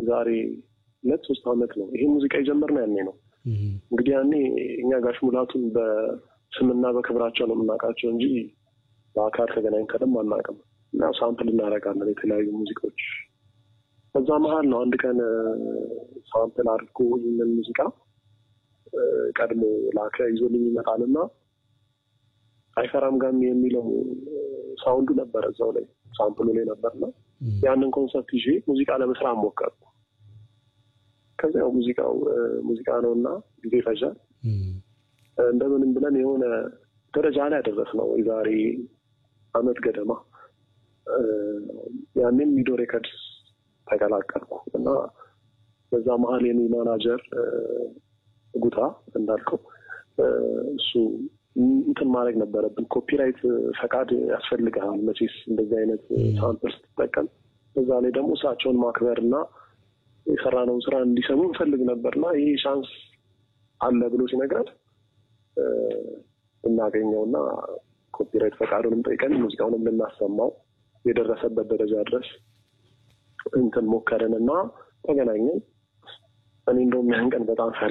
የዛሬ ሁለት ሶስት ዓመት ነው ይሄ ሙዚቃ የጀመርነው ያኔ ነው። እንግዲህ ያኔ እኛ ጋሽ ሙላቱን በስምና በክብራቸው ነው የምናውቃቸው እንጂ በአካል ተገናኝተንም አናውቅም። እና ሳምፕል እናደርጋለን የተለያዩ ሙዚቃዎች። በዛ መሀል ነው አንድ ቀን ሳምፕል አድርጎ ይህንን ሙዚቃ ቀድሞ ላከ ይዞልኝ ይመጣል እና አይፈራም ጋሚ የሚለው ሳውንዱ ነበረ እዛው ላይ ሳምፕሉ ላይ ነበርና ያንን ኮንሰፕት ይዤ ሙዚቃ ለመስራት ሞከርኩ። ከዚያው ሙዚቃው ሙዚቃ ነው እና ጊዜ ይፈጃል። እንደምንም ብለን የሆነ ደረጃ ላይ ያደረስነው የዛሬ አመት ገደማ ያንን ሚዶ ሬከርድስ ተቀላቀልኩ እና በዛ መሀል የኔ ማናጀር ጉታ እንዳልከው እሱ እንትን ማድረግ ነበረብን። ኮፒራይት ፈቃድ ያስፈልግሃል መቼስ እንደዚህ አይነት ሳምፕል ስትጠቀም። በዛ ላይ ደግሞ እሳቸውን ማክበር እና የሰራነውን ስራ እንዲሰሙ እንፈልግ ነበር እና ይህ ቻንስ አለ ብሎ ሲነግረን እናገኘው እና ኮፒራይት ፈቃዱንም ጠይቀን ሙዚቃውንም ልናሰማው የደረሰበት ደረጃ ድረስ እንትን ሞከርን እና ተገናኘን። እኔ እንደውም ያን ቀን በጣም